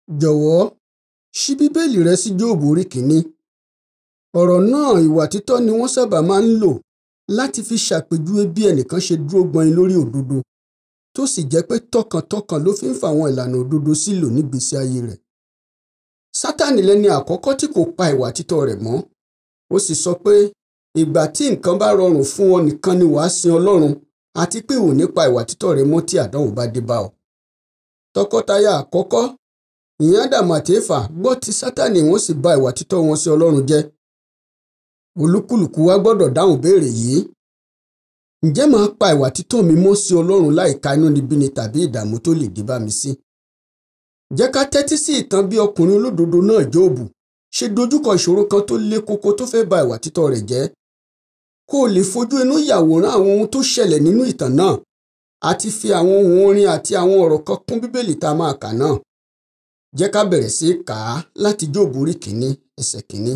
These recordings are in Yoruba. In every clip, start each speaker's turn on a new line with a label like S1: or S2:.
S1: jọ̀wọ́ ṣí bíbélì rẹ sí jóòbù orí kìíní ọ̀rọ̀ náà ìwà títọ́ ni wọ́n sábà máa ń lò láti fi ṣàpèjúwe bí ẹnìkan ṣe dúró gbọnin lórí òdodo tó sì jẹ́ pé tọkàntọkàn ló fi ń fa àwọn ìlànà òdodo sílò nígbésí ayé rẹ̀ sátánì lẹni àkọ́kọ́ tí kò pa ìwà títọ́ rẹ̀ mọ́ ó sì sọ pé ìgbà tí nǹkan bá rọrùn fún ọ nìkan ni wàá sin ọlọ́run àti pé ò ní pa ìwà títọ́ rẹ mọ́ tí àdánwò bá dé bá ọ tọkọtaya àkọ́kọ́ ìyẹn ádámù àti éfà gbọ́ ti sátánì wọ́n sì bà ìwà títọ́ wọn sí ọlọ́run jẹ́ olúkúlùkù wa gbọ́dọ̀ dáhùn béèrè yìí ǹjẹ́ màá pa ìwà títọ́ mi mọ́ sí ọlọ́run láìka inúnibíni tàbí ìdààmú tó lè dé bá mi sí jẹ́ ká tẹ́tí sí ìtàn bí ọkùnrin olódodo náà jóòbù ṣe dojúkọ ìṣòro kan tó le koko tó fẹ́ ba ìwà títọ́ rẹ̀ jẹ́ kó o lè fojú inú yàwòrán àwọn ohun tó ṣẹlẹ̀ nínú ìtàn náà àti fi àwọn ohun orin àti àwọn ọ̀rọ̀ kan kún bíbélì tá a máa kà náà jẹ́ ká bẹ̀rẹ̀ sí í kà á láti jóòbù orí kìíní ẹsẹ̀ kìíní.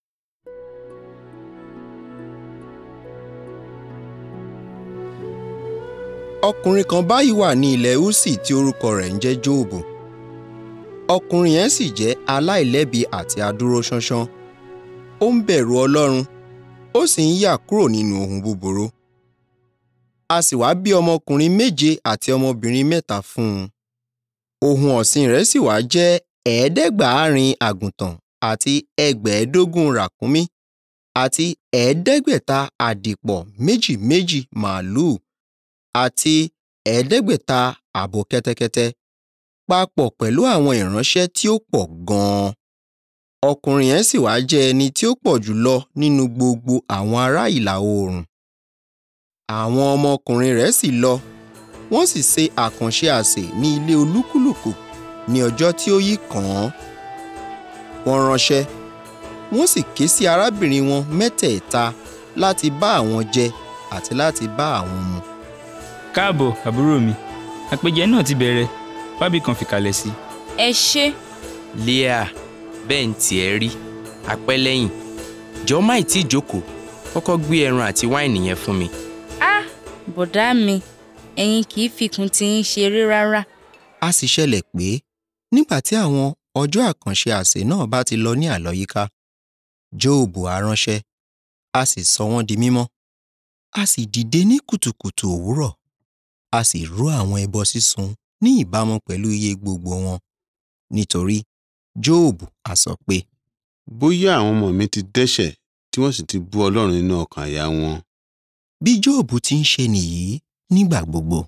S2: ọkùnrin kan báyìí wà ní ilẹ̀ Úsì tí orúkọ rẹ̀ ń jẹ́ Jóòbù ọkùnrin yẹn sì jẹ́ aláìlẹ́bi àti adúróṣánṣán ó ń bẹ̀rù Ọlọ́run ó sì ń yà kúrò nínú ohun búburú a sì wá bí ọmọkùnrin méje àti ọmọbìnrin mẹ́ta fún un ohun ọ̀sìn rẹ̀ sì wá jẹ́ ẹ̀ẹ́dẹ́gbàárin àgùntàn àti ẹgbẹ̀ẹ́dógún ràkúnmí àti ẹ̀ẹ́dẹ́gbẹ̀ta àdìpọ̀ méjì méjì màálùú àti ẹ̀ẹ́dẹ́gbẹ̀ta abo kẹ́tẹ́kẹ́tẹ́ papọ̀ pẹ̀lú àwọn ìránṣẹ́ tí ó pọ̀ gan-an. ọkùnrin yẹn sì wá jẹ́ ẹni tí ó pọ̀ jù lọ nínú gbogbo àwọn ará ìlà oòrùn. àwọn ọmọkùnrin rẹ̀ sì lọ wọ́n sì ṣe àkànṣe àsè ní ilé olúkúlùkù ní ọjọ́ tí ó yí kàn án. wọ́n ránṣẹ́ wọ́n sì ké sí arábìnrin wọn mẹ́tẹ̀ẹ̀ta láti bá àwọn jẹ àti láti bá àwọn mu.
S3: káàbọ̀ àbúrò mi àpèjẹ náà ti bẹ̀rẹ̀ wábì kan fìkàlẹ̀ sí.
S4: ẹ ṣé
S5: Leah bẹ́ẹ̀ ń tiẹ̀ rí apẹ́lẹ́yìn jọ má ì tí ì jókòó kọ́kọ́ gbé ẹran àti wáìnì yẹn fún mi.
S4: ah bọ̀dá mi ẹ̀yin kì í fikùn tí ń ṣeré rárá
S2: a sì ṣẹlẹ̀ pé nígbà tí àwọn ọjọ́ àkànṣe àsè náà bá ti lọ ní àlọ́yíká Jóòbù á ránṣẹ́ a sì sọ wọ́n di mímọ́ a sì dìde ní kùtùkùtù òwúrọ̀ a sì rú àwọn ẹbọ sísun ní ìbámu pẹ̀lú iye gbogbo wọn nítorí Jóòbù á sọ pé
S6: bóyá àwọn ọmọ mi ti dẹ́ṣẹ̀ tí wọ́n sì ti bú Ọlọ́run nínú ọkàn àyà wọn.
S2: bí Jóòbù ti ń ṣe nìyí nígbà gbogbo.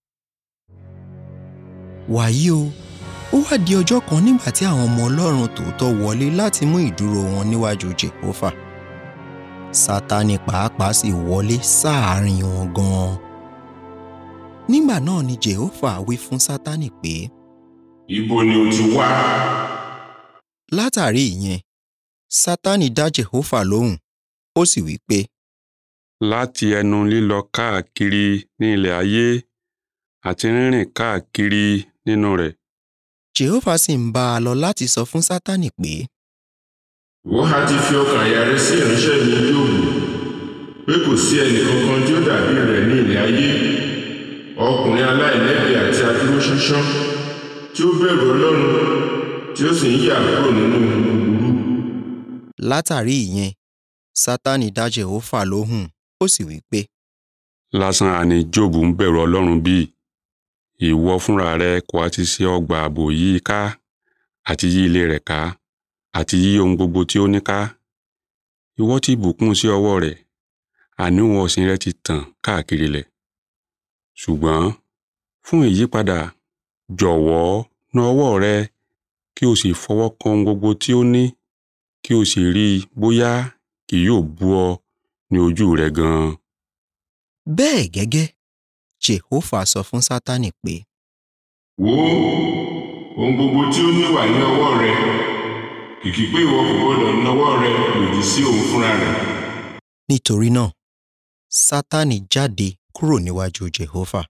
S2: wàyí o ó wá di ọjọ́ kan nígbà tí àwọn ọmọ Ọlọ́run tòótọ́ wọlé láti mú ìdúró wọn níwájú Jèhófà Sátánì pàápàá sì wọlé sáàárín wọn gan-an. nígbà náà ni Jèhófà wí fún Sátánì pé
S7: Ibo ni o ti wá?
S2: látàrí ìyẹn Sátánì dá Jèhófà lóhùn ó sì wí pé
S7: Láti ẹnu lílọ káàkiri ní ilẹ̀ ayé àti rírìn káàkiri nínú rẹ̀.
S2: Jèhófà sì ń bá a lọ láti sọ fún Sátánì pé
S7: Wọ́n á ti fi ọkàn àyà rẹ sí ìránṣẹ́ mi Jóòbù pé kò sí ẹnì kankan tí ó dàbí rẹ̀ ní ilẹ̀ ayé ọkùnrin aláìlẹ́bi àti adúróṣánṣán tí ó bẹ̀rù Ọlọ́run tí ó sì ń yà kúrò nínú búburú.
S2: látàrí ìyẹn Sátánì dá Jèhófà lóhùn ó sì wí pé
S7: Lásán àní Jóòbù ń bẹ̀rù Ọlọ́run bí ìwọ fúnra rẹ kò á ti ṣe ọgbà ààbò yí i ká àti yí ilé rẹ̀ ká àti yí ohun gbogbo tí ó ní ká ìwọ ti bùkún sí ọwọ́ rẹ̀ àní ohun ọ̀sìn rẹ̀ ti tàn káàkiri lẹ̀ ṣùgbọ́n fún ìyípadà jọ̀wọ́ na ọwọ́ rẹ kí o sì fọwọ́ kan ohun gbogbo tí ó ní kí o sì rí i bóyá kì yóò bú ọ ní ojú rẹ gan-an.
S2: bẹ́ẹ̀ gẹ́gẹ́ Jèhófà sọ fún Sátánì pé
S7: Wò ó ohun gbogbo tí ó ní wà ní ọwọ́ rẹ kìkì pé ìwọ kò gbọdọ̀ nawọ́ rẹ lòdì sí òun fúnra rẹ̀.
S2: nítorí náà Sátánì jáde kúrò níwájú Jèhófà.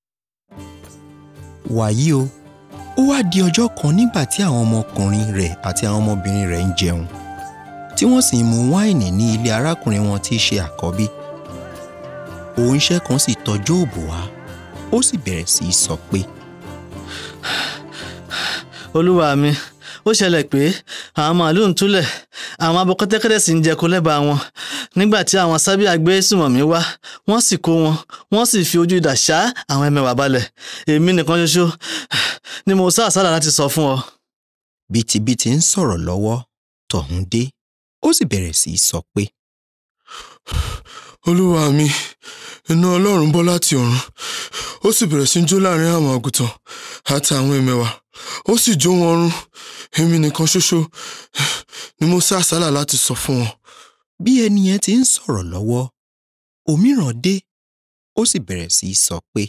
S2: wàyí o ó wá di ọjọ́ kan nígbà tí àwọn ọmọkùnrin rẹ̀ àti àwọn ọmọbìnrin rẹ̀ ń jẹun tí wọ́n sì ń mu wáìnì ní ilé arákùnrin wọn tí í ṣe àkọ́bí. òǹṣẹ́ kan sì tọ̀ Jóòbù wá ó sì bẹ̀rẹ̀ sí í sọ pé
S8: olúwa mi ó ṣẹlẹ̀ pé àwọn màálù ń túlẹ̀ àwọn abo kẹ́tẹ́kẹ́tẹ́ sì ń jẹko lẹ́bàá wọn nígbà tí àwọn sábíà gbé sùmọ̀mí wá wọ́n sì kó wọn wọ́n sì fi ojú idà ṣá àwọn ẹmẹ̀wà balẹ̀ èmi nìkan ṣoṣo ni mo sá àsálà láti sọ fún ọ.
S2: bìtìbìtì ń sọ̀rọ̀ lọ́wọ́ tọ̀hún dé ó sì bẹ̀rẹ̀ sí í sọ pé
S9: olúwa mi iná ọlọ́run bọ́ láti ọ̀run ó sì bẹ̀rẹ̀ sí í jó láàrin àwọn àgùntàn àti àwọn ẹmẹ̀wà ó sì jó wọn run èmi nìkan ṣoṣo ni mo sá àsálà láti sọ fún wọn.
S2: bí ẹni yẹn ti ń sọ̀rọ̀ lọ́wọ́ òmíràn dé ó sì bẹ̀rẹ̀ sí í sọ pé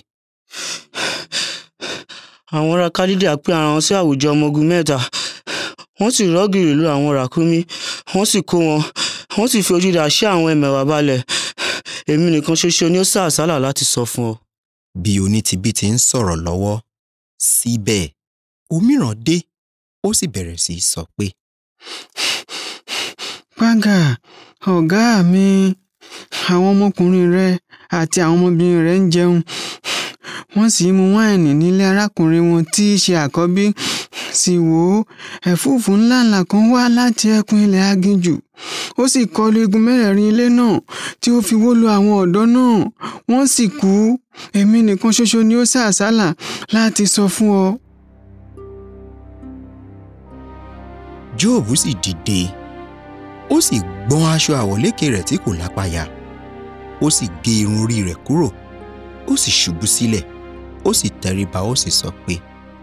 S10: àwọn ará kálídà pín ara wọn sí àwùjọ ọmọ ogun mẹ́ta wọ́n sì rọ́gìrì lu àwọn ràkúnmí wọ́n sì kó wọn wọ́n sì fi ojú idà ṣá àwọn ẹmẹ̀wà balẹ̀ èmi nìkan ṣoṣo ni ó sá àsálà láti sọ fún ọ.
S2: bí onítìbí ti ń sọ̀rọ̀ lọ́wọ́ síbẹ̀ òmíràn dé ó sì bẹ̀rẹ̀ sí í sọ pé
S11: Págà ọ̀gá mi àwọn ọmọkùnrin rẹ àti àwọn ọmọbìnrin rẹ ń jẹun wọ́n sì ń mu wáìnì nílé arákùnrin wọn tí í ṣe àkọ́bí sì wò ó ẹ̀fúùfù ńláńlá kan wá láti ẹkùn ilẹ̀ aginjù ó sì kọlu igun mẹ́rẹ̀ẹ̀rin ilé náà tí ó fi wó lu àwọn ọ̀dọ́ náà wọ́n sì kú èmi nìkan ṣoṣo ni ó sá àsálà láti sọ fún ọ.
S2: jóòbù sì dìde ó sì gbọ́n aṣọ àwọ̀lékè rẹ̀ tí kò lápáyà ó sì gé irun orí rẹ̀ kúrò ó sì ṣubú sílẹ̀ ó sì tẹríba ó sì sọ pé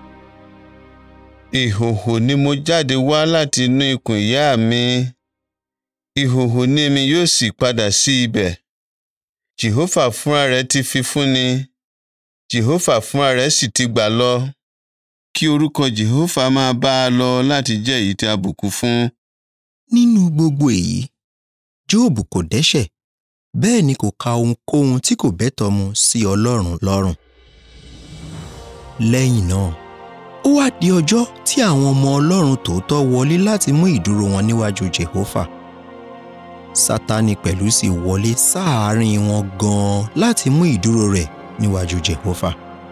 S6: ìhòhò ni mo jáde wá láti inú ikùn ìyá mi ìhòhò ni èmi yóò sì padà sí ibẹ̀ jehova fúnra rẹ̀ ti fi fúnni jehova fúnra rẹ̀ sì ti gbà lọ kí orúkọ jehova máa bá a lọ láti jẹ́ èyí tí a bùkún fún.
S2: nínú gbogbo èyí jóòbù kò dẹ́ṣẹ̀ bẹ́ẹ̀ ni kò ka ohunkóhun tí kò bẹ́tọ̀ mu sí ọlọ́run lọ́rùn lẹ́yìn náà ó wá di ọjọ́ tí àwọn ọmọ ọlọ́run tòótọ́ wọlé láti mú ìdúró wọn níwájú jehova sátánì pẹ̀lú sì wọlé sáàárín wọn gan-an láti mú ìdúró rẹ̀ níwájú jehova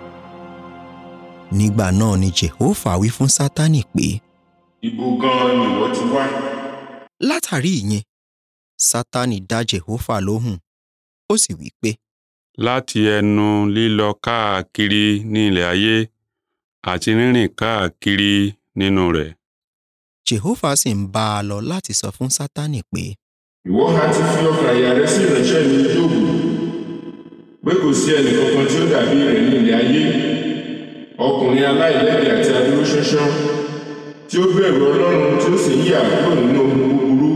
S2: nígbà náà ni jehova wí fún sátánì pé
S12: ibo gan-an ni ìwọ ti wá.
S2: látàrí ìyẹn sátánì dá jehova lóhùn ó sì wí pé
S7: láti ẹnu lílọ káàkiri ní ilẹ̀ ayé àti rírìn káàkiri nínú rẹ̀.
S2: jehova sì ń bá a lọ láti sọ fún sátánì pé
S12: ìwọ ha ti fi ọkàn àyà rẹ sí ìránṣẹ́ mi Jóòbù pé kò sí ẹnì kankan tí ó dàbí rẹ̀ ní ilẹ̀ ayé ọkùnrin aláìlẹ́bi àti adúróṣánṣán tí ó bẹ̀rù Ọlọ́run tí ó sì ń yà kúrò nínú ohun búburú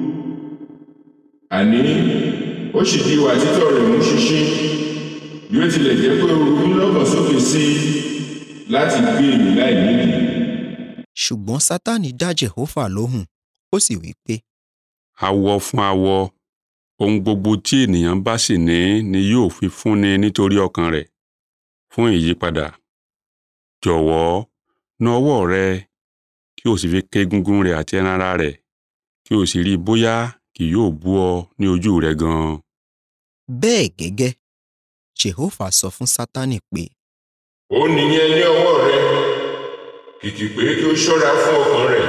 S12: àní ó sì di ìwà títọ́ rẹ̀ mú ṣinṣin bí ó tilẹ̀ jẹ́ pé orogún lọ́kàn sókè sí i láti gbé èmí láì nídìí.
S2: ṣùgbọ́n sátánì dá jehova lóhùn ó sì wí pé
S7: awọ fún awọ ohun gbogbo tí ènìyàn bá sì ní ni yóò fi fúnni nítorí ọkàn rẹ̀ fún ìyípadà jọ̀wọ́ na ọwọ́ rẹ kí o sì fi ké egungun rẹ̀ àti ẹran ara rẹ̀ kí o sì rí i bóyá kì yóò bú ọ ní ojú rẹ gan-an.
S2: bẹ́ẹ̀ gẹ́gẹ́ jehova sọ fún sátánì pé
S12: ó nìyẹn ní ọwọ́ rẹ kìkì pé kí ó ṣọ́ra fún ọkàn rẹ̀.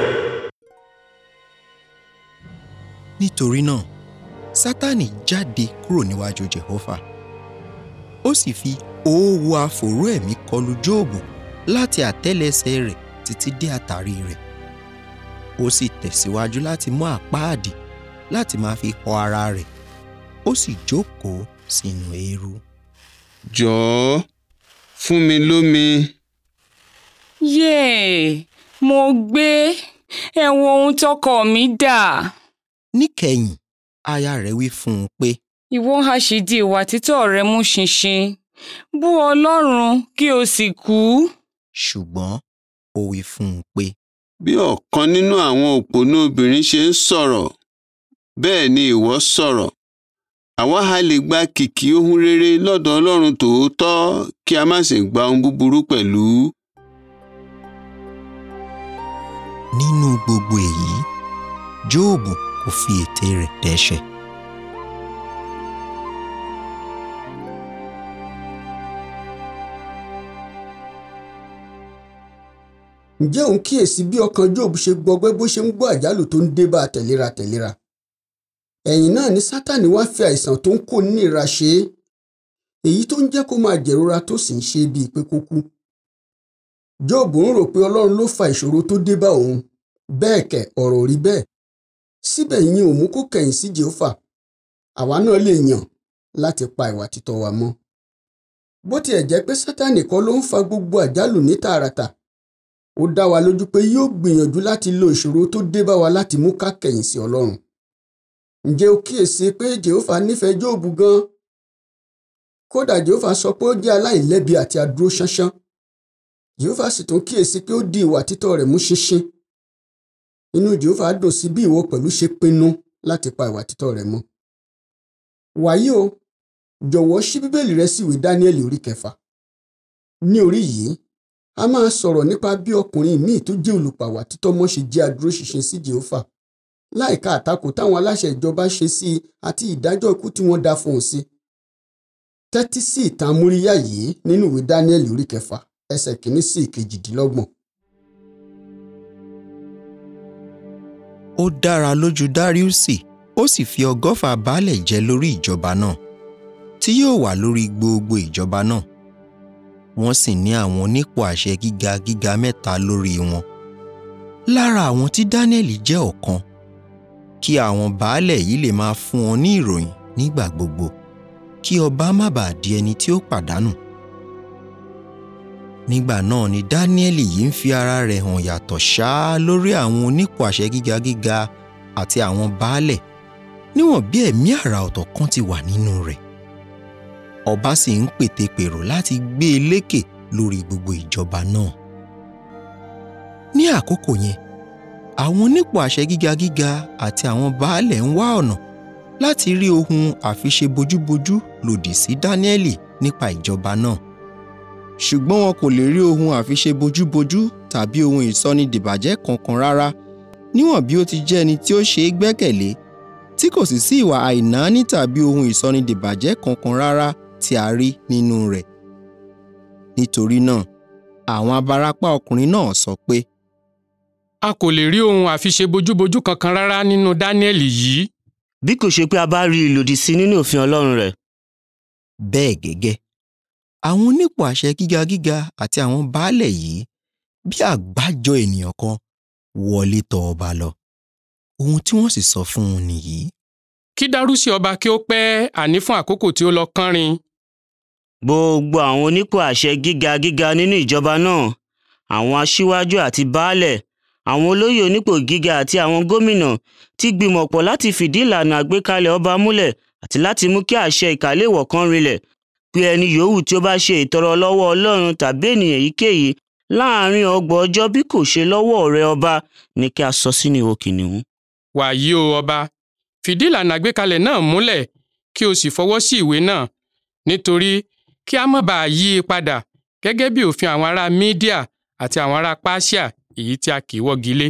S2: nítorí náà sátánì jáde kúrò níwájú jehova ó sì fi òwò àfòró ẹ̀mí kọlù jóòbù láti àtẹ́lẹsẹ̀ rẹ̀ títí dé àtàrí rẹ̀ ó sì tẹ̀síwájú láti mú àpáàdì láti máa fi họ ara rẹ̀ ó sì jókòó sínú eérú.
S6: jọ̀ọ́ fún mi lómi.
S13: yéè mo gbé ẹ wo ohun tọkọ mi dà.
S2: níkẹyìn aya rẹ̀ wí fún un pé
S13: ìwọ ha sì di ìwà títọ́ rẹ mú ṣinṣin bú ọlọ́run kí o sì kú.
S2: ṣùgbọ́n ó wí fún un pé
S6: bí ọ̀kan nínú àwọn òpònú obìnrin ṣe ń sọ̀rọ̀ bẹ́ẹ̀ ni ìwọ sọ̀rọ̀ àwa ha lè gba kìkì ohun rere lọ́dọ̀ ọlọ́run tòótọ́ kí a má sì gba ohun búburú pẹ̀lú.
S2: nínú gbogbo èyí jóòbù kò fi ètè rẹ̀ dẹ́ṣẹ̀.
S1: ǹjẹ́ òun kíyèsí bí ọkàn Job ṣe gbọgbẹ́ bó ṣe ń gbọ́ àjálù tó ń dé bá a tẹ̀léra tẹ̀léra ẹ̀yìn náà ni Sátánì wá fi àìsàn tó ń kó níra ṣe é èyí tó ń jẹ́ kó máa jẹ̀rora tó sì ń ṣe bíi pé kó kú Job ń rò pé Ọlọ́run ló fa ìṣòro tó dé bá òun bẹ́ẹ̀ kẹ̀ ọ̀rọ̀ ò rí bẹ́ẹ̀ síbẹ̀ yín ò mú kó kẹ̀yìn sí Jèhófà àwa náà lè yàn láti pa ìwà títọ́ wa mọ́ bó tiẹ̀ jẹ́ pé Sátánì kọ́ ló ń fa gbogbo àjálù ní tààràtà ó dá wa lójú pé yóò gbìyànjú láti lo ìṣòro tó dé bá wa láti mú ká kẹ̀yìn sí Ọlọ́run ǹjẹ́ o kíyèsí pé Jèhófà nífẹ̀ẹ́ Jóòbù gan kódà Jèhófà sọ pé ó jẹ́ aláìlẹ́bi àti adúró ṣánṣán Jèhófà sì tún kíyèsí pé ó di ìwà títọ́ rẹ̀ mú ṣinṣin inú Jèhófà dùn sí bí ìwọ pẹ̀lú ṣe pinnu láti pa ìwà títọ́ rẹ̀ mọ́ wàyí o jọ̀wọ́ ṣí bíbélì rẹ sí ìwé Dáníẹ́lì orí kẹfà ní orí yìí a máa sọ̀rọ̀ nípa bí ọkùnrin míì tó jẹ́ olùpàwà títọ́ mọ́ ṣe jẹ́ adúróṣinṣin sí Jèhófà láìka àtakò táwọn aláṣẹ ìjọba ṣe sí i àti ìdájọ́ ikú tí wọ́n dá fún un sí. tẹ́tí sí ìtàn amúríyá yìí nínú ìwé Dáníẹ́lì orí kẹfà ẹsẹ̀ kìíní sí ìkejìdínlọ́gbọ̀n.
S2: ó dára lójú Dáríùsì ó sì fi ọgọ́fà baálẹ̀ jẹ lórí ìjọba náà tí yóò wà lórí gbogbo ìjọba náà wọ́n sì ní àwọn onípò àṣẹ gíga gíga mẹ́ta lórí wọn lára àwọn tí Dáníẹ́lì jẹ́ ọ̀kan kí àwọn baálẹ̀ yìí lè máa fún wọn ní ìròyìn nígbà gbogbo kí ọba má bàa di ẹni tí ó pàdánù nígbà náà ni Dáníẹ́lì yìí ń fi ara rẹ̀ hàn yàtọ̀ ṣáá lórí àwọn onípò àṣẹ gíga gíga àti àwọn baálẹ̀ níwọ̀n bí ẹ̀mí àrà ọ̀tọ̀ kan ti wà nínú rẹ̀ ọba sì ń pètepèrò láti gbé e lékè lórí gbogbo ìjọba náà ní àkókò yẹn àwọn onípò àṣẹ gíga gíga àti àwọn baálẹ̀ ń wá ọ̀nà láti rí ohun àfiṣe bojúbojú lòdì sí Dáníẹ́lì nípa ìjọba náà ṣùgbọ́n wọn kò lè rí ohun àfiṣe bojúbojú tàbí ohun ìsọnidìbàjẹ́ kankan rárá níwọ̀n bí ó ti jẹ́ ẹni tí ó ṣe é gbẹ́kẹ̀lé tí kò sì sí ìwà àìnáání tàbí ohun ìsọnidìbàjẹ́ kankan rárá tí a rí nínú rẹ̀. nítorí náà àwọn abarapá ọkùnrin náà sọ pé.
S14: a kò lè rí ohun àfiṣe bojúbojú kankan rárá nínú Dáníẹ́lì yìí.
S10: bí kò ṣe pé a bá rí ìlòdì sí nínú òfin Ọlọ́run rẹ̀.
S2: bẹ́ẹ̀ gẹ́gẹ́ àwọn onípò àṣẹ gíga gíga àti àwọn baálẹ̀ yìí bí àgbájọ ènìyàn kan wọlé tọ̀ ọba lọ ohun tí wọ́n sì sọ fún un nìyí.
S14: kí dárúsì ọba kí ó pẹ́ àní fún àkókò tí ó lọ kánrin.
S10: gbogbo àwọn onípò àṣẹ gíga gíga nínú ìjọba náà àwọn aṣíwájú àti baálẹ̀ àwọn olóyè onípò gíga àti àwọn gómìnà ti gbìmọ̀pọ̀ láti fìdí ìlànà àgbékalẹ̀ ọba múlẹ̀ àti láti mú kí àṣẹ ìkàléwọ̀ kan rinlẹ̀ pé ẹni yòówù tí ó bá ṣe ìtọrọ lọ́wọ́ Ọlọ́run tàbí ènìyàn èyíkéyìí láàárín ọgbọ̀n ọjọ́ bí kò ṣe lọ́wọ́ ọ̀rẹ́ ọba ní kí a sọ sínú ihò kìnìún.
S14: wàyí o ọba fìdí ìlànà àgbékalẹ̀ náà múlẹ̀ kí o sì fọwọ́ sí ìwé náà nítorí kí a má bàa yí i padà gẹ́gẹ́ bí òfin àwọn ará Mídíà àti àwọn ará Páṣíà èyí tí a kì í wọ́gi lé.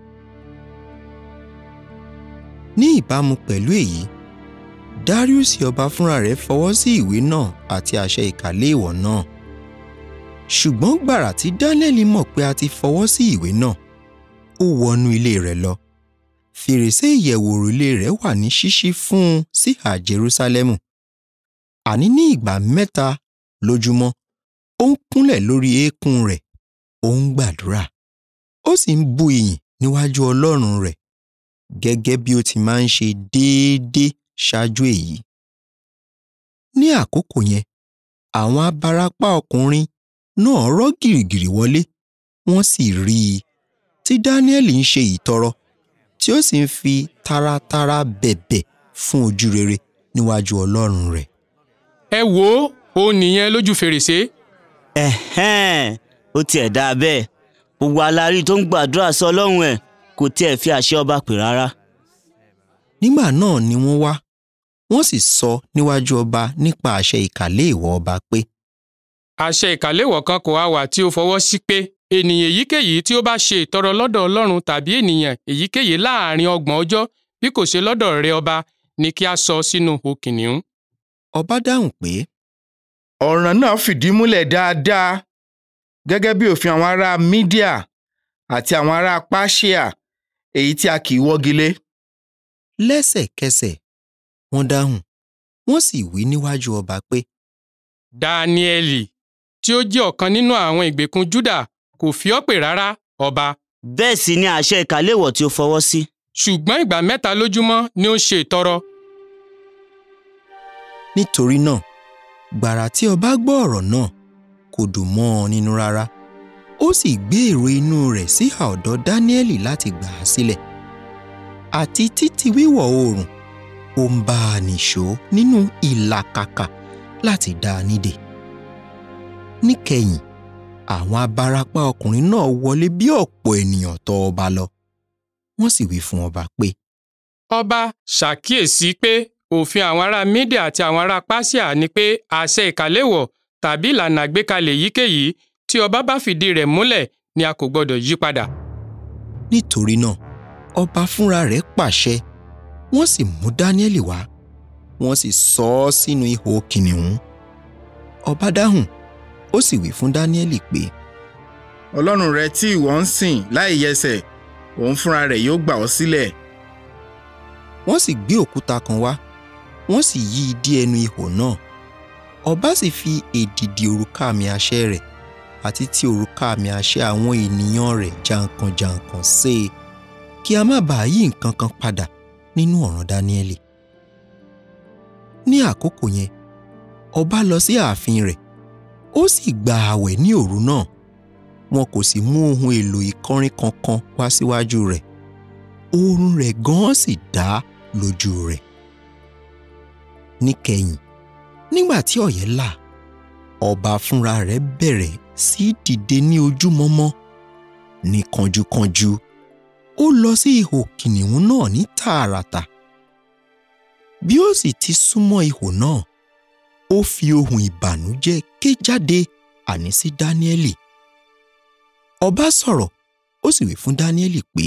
S2: ní ìbámu pẹ̀lú èyí Darius ọba fúnra rẹ̀ fọwọ́ sí ìwé náà àti àṣẹ ìkàléèwọ̀ náà ṣùgbọ́n gbàrà tí Dáníẹ́lì mọ̀ pé a ti fọwọ́ sí ìwé náà ó wọnú ilé rẹ̀ lọ fèrèsé ìyẹ̀wò òrùlé rẹ̀ wà ní ṣíṣí fún un síhà Jerúsálẹ́mù àní ní ìgbà mẹ́ta lójúmọ́ ó ń kúnlẹ̀ lórí eékún rẹ̀ ó ń gbàdúrà ó sì ń bu ìyìn níwájú Ọlọ́run rẹ̀ gẹ́gẹ́ bí ó ti máa ń ṣe déédéé ṣáájú èyí. ní àkókò yẹn àwọn abarapá ọkùnrin náà rọ́ gìrìgìrì wọlé wọ́n sì rí i tí Dáníẹ́lì ń ṣe ìtọrọ tí ó sì ń fi taratara bẹ̀bẹ̀ fún ojú rere níwájú Ọlọ́run rẹ̀.
S14: ẹ wò ó ó nìyẹn lójú fèrèsé.
S10: ẹ̀hẹ́n ó tiẹ̀ dáa bẹ́ẹ̀ gbogbo alárí tó ń gbàdúrà sí Ọlọ́run ẹ̀ kò tiẹ̀ fi àṣẹ ọba pè rárá.
S2: nígbà náà ni wọ́n wá wọ́n sì sọ níwájú ọba nípa àṣẹ ìkàléèwọ̀ ọba pé.
S14: àṣẹ ìkàléwọ̀ kan kò á wà tí ó fọwọ́ sí pé ènìyàn èyíkéyìí tí ó bá ṣe ìtọrọ lọ́dọ̀ Ọlọ́run tàbí ènìyàn èyíkéyìí láàrin ọgbọ̀n ọjọ́ bí kò ṣe lọ́dọ̀ rẹ ọba ni kí a sọ sínú ihò kìnìún.
S2: ọba dáhùn pé.
S15: ọ̀ràn náà fìdí múlẹ̀ dáadáa gẹ́gẹ́ bí òfin àwọn ará Mídíà àti àwọn ará páṣíà èyí tí a kì í wọ́gi lé.
S2: lẹ́sẹ̀kẹsẹ̀ wọ́n dáhùn wọ́n sì wí níwájú ọba pé
S14: dáníẹ́lì tí ó jẹ́ ọ̀kan nínú àwọn ìgbèkùn júdà kò fi ọ́ pè rárá ọba.
S10: bẹ́ẹ̀ sì ni àṣẹ ìkàléwọ̀ tí ó fọwọ́ sí.
S14: ṣùgbọ́n ìgbà mẹ́ta lójúmọ́ ni ó ń ṣe ìtọrọ.
S2: nítorí náà gbàrà tí ọba gbọ́ ọ̀rọ̀ náà kò dùn mọ́ ọ nínú rárá ó sì gbé èrò inú rẹ̀ síhà ọ̀dọ̀ dáníẹ́lì láti gbà á sílẹ̀ àti títí wíwọ̀ oòrùn ó ń bá a nìṣó nínú ìlàkàkà láti dá a nídè níkẹyìn àwọn abarapá ọkùnrin náà wọlé bí ọ̀pọ̀ ènìyàn tọ̀ ọba lọ wọ́n sì wí fún ọba pé
S14: ọba ṣàkíyèsí pé òfin àwọn ará mídíà àti àwọn ará pásíà ni pé àṣẹ ìkàléwọ̀ tàbí ìlànà àgbékalẹ̀ èyíkéyìí tí ọba bá fìdí rẹ̀ múlẹ̀ ni a kò gbọdọ̀ yí padà.
S2: nítorí náà ọba fúnra rẹ̀ pàṣẹ wọ́n sì mú dáníẹ́lì wá wọ́n sì sọ ọ́ sínú ihò kìnìún ọba dáhùn ó sì wí fún dáníẹ́lì pé
S15: ọlọ́run rẹ tí ìwọ ń sìn láì yẹsẹ̀ òun fúnra rẹ̀ yóò gbà ọ́ sílẹ̀.
S2: wọ́n sì gbé òkúta kan wá wọ́n sì yí i dí ẹnu ihò náà ọba sì fi èdìdì òrùka àmì àṣẹ rẹ̀ àti ti òrùka àmì àṣẹ àwọn ènìyàn rẹ̀ jàǹkànjàǹkàn sé e kí a má bàa yí nǹkan kan padà nínú ọ̀ràn dáníẹ́lì ní àkókò yẹn ọba lọ sí ààfin rẹ̀ ó sì gba ààwẹ̀ ní òru náà wọn kò sì mú ohun èlò ìkọrin kankan wá síwájú rẹ̀ oorun rẹ̀ gan-an sì dá lójú rẹ̀ níkẹyìn nígbà tí ọ̀yẹ́ là ọba fúnra rẹ̀ bẹ̀rẹ̀ sí dìde ní ojúmọmọ ní kánjúkánjú ó lọ sí ihò kìnìún náà ní tààràtà bí ó sì ti súnmọ́ ihò náà ó fi ohùn ìbànújẹ́ ké jáde àní sí dáníẹ́lì ọba sọ̀rọ̀ ó sì wí fún dáníẹ́lì pé.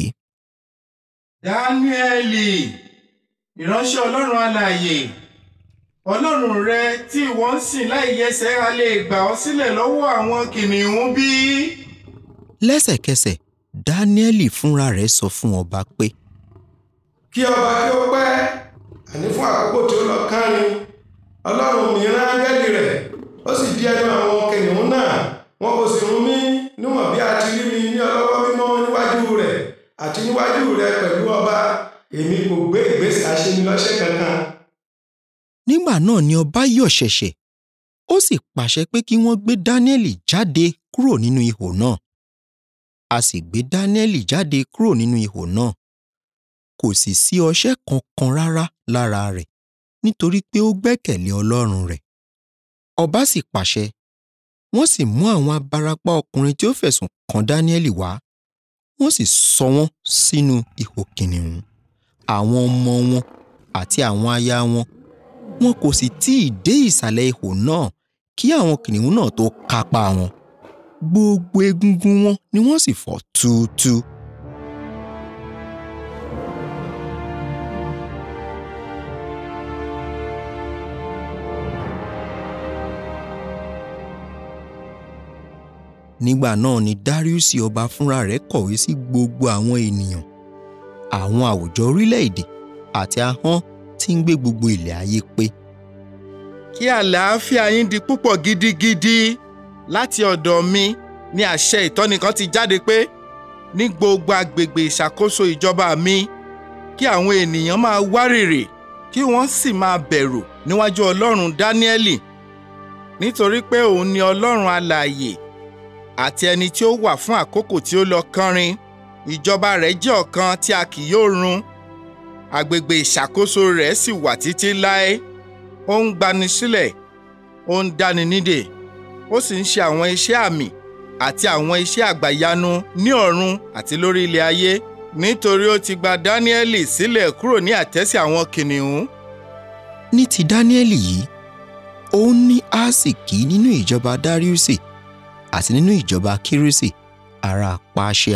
S15: dáníẹ́lì ìránṣẹ́ ọlọ́run alààyè ọlọ́run rẹ tí ìwọ ń sìn láì yẹsẹ̀ a lè gbà ọ́ sílẹ̀ lọ́wọ́ àwọn kìnìún bí.
S2: lẹ́sẹ̀kẹsẹ̀ dáníẹ́lì fúnra rẹ̀ sọ fún ọba pé.
S16: kí ọba kí ó pẹ́ àní fún àkókò tí ó lọ kárin ọlọ́run mi rán áńgẹ́lì rẹ̀ ó sì di ẹnu àwọn kìnìún náà wọn kò sì rún mí níwọ̀n bí a ti rí mi ní ọlọ́wọ́ mímọ́ níwájú rẹ̀ àti níwájú rẹ̀ pẹ̀lú ọba èmi kò gbé ìgbésẹ̀ aṣenilọ́ṣẹ́ kankan.
S2: nígbà náà ni ọba yọ̀ ṣẹ̀ṣẹ̀ ó sì pàṣẹ pé kí wọ́n gbé dáníẹ́lì jáde kúrò nínú ihò náà a sì gbé dáníẹ́lì jáde kúrò nínú ihò náà kò sì sí ọṣẹ́ kankan rárá lára rẹ̀ nítorí pé ó gbẹ́kẹ̀lé ọlọ́run rẹ̀ ọba sì pàṣẹ wọ́n sì mú àwọn abarapá ọkùnrin tí ó fẹ̀sùn kàn dáníẹ́lì wá wọ́n sì sọ wọ́n sínú ihò kìnìún àwọn ọmọ wọn àti àwọn aya wọn wọn kò sì tí ì dé ìsàlẹ̀ ihò náà kí àwọn kìnìún náà tó kápá wọn gbogbo egungun wọn ni wọ́n sì fọ́ túútúú. nígbà náà ni dariusi ọba fúnra rẹ̀ kọ̀wé sí gbogbo àwọn ènìyàn àwọn àwùjọ orílẹ̀-èdè àti ahọ́n tí ń gbé gbogbo ilẹ̀ ayé pé.
S15: kí àlàáfíà yín di púpọ̀ gidigidi láti ọ̀dọ̀ mi ní àṣẹ ìtọ́ni kan ti jáde pé ní gbogbo agbègbè ìṣàkóso ìjọba mi kí àwọn ènìyàn máa wárìrì kí wọ́n sì máa bẹ̀rù níwájú ọlọ́run dáníẹ́lì nítorí pé òun ni ọlọ́run alààyè àti ẹni tí ó wà fún àkókò tí ó lọ kánrin ìjọba rẹ̀ jẹ́ ọ̀kan tí a kì yóò run agbègbè ìṣàkóso rẹ̀ sì wà títí láé ó ń gbani sílẹ̀ ó ń dáni nídè ó sì ń ṣe àwọn iṣẹ́ àmì àti àwọn iṣẹ́ àgbàyanu ní ọ̀run àti lórí ilẹ̀ ayé nítorí ó ti gba dáníẹ́lì sílẹ̀ kúrò ní àtẹ́sí àwọn kìnìún.
S2: ní ti dáníẹ́lì yìí òun ní àsìkí nínú ìjọba dáríùsì àti nínú ìjọba kírésì ará pàṣíà.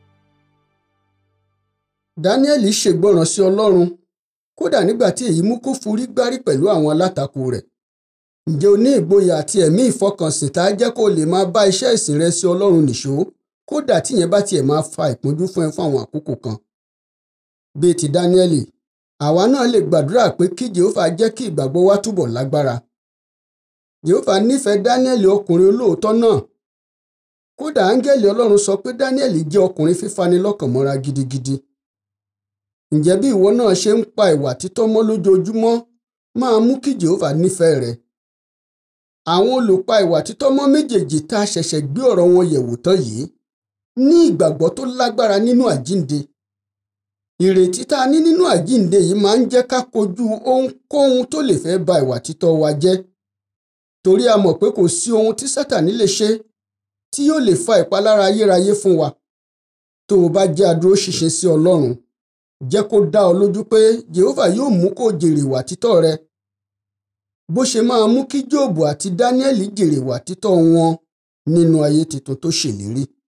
S1: dáníẹ́lì ṣègbọràn sí ọlọ́run kódà nígbà tí èyí mú kó forí gbárí pẹ̀lú àwọn alátakò rẹ̀ ǹjẹ́ o ní ìgboyà àti ẹ̀mí ìfọkànsìn tá a jẹ́ kó o lè máa bá iṣẹ́ ìsìn rẹ sí ọlọ́run nìṣó kódà tíyẹn bá tiẹ̀ máa fa ìpọ́njú fún ẹ fún àwọn àkókò kan. bíi ti dáníẹ́lì àwa náà lè gbàdúrà pé kí jehova jẹ́ kí ìgbàgbọ́ wa túbọ̀ lágbára. jehova nífẹ̀ẹ́ dáníẹ́lì ọkùnrin olóòótọ́ náà kódà áńgẹ́lì ọlọ́run sọ pé dáníẹ́lì jẹ́ ọkùnrin fífani lọ́kàn mọ́ra gidigidi. ǹjẹ́ bí ìwọ náà ṣe ń pa ìwà títọ́ mọ́ lójoojúmọ́ máa mú kí jehova nífẹ̀ẹ́ rẹ. àwọn olùpa ìwà títọ́ mọ́ méjèèjì tá a ṣẹ̀ṣẹ̀ gbé ọ̀rọ̀ wọn yẹ̀wò tán yìí ní ìgbàgbọ́ tó lágbára nínú àjínde. ìrètí tá a ní nínú àjínde yìí máa ń jẹ́ ká kojú ohunkóhun tó lè fẹ́ ba ìwà títọ́ wa jẹ́. torí a mọ̀ pé kò sí ohun tí sátani lè ṣe tí yóò lè fa ìpalára ayérayé fún wa. tó o bá jẹ́ adúróṣinṣin sí ọlọ́run jẹ́ kó dá ọ lójú pé jehova yóò mú kó jèrè ìwà títọ́ rẹ bó ṣe máa mú kí jóòbù àti dáníẹ́lì jèrè ìwà títọ́ wọn nínú ayé tuntun tó ṣèlérí.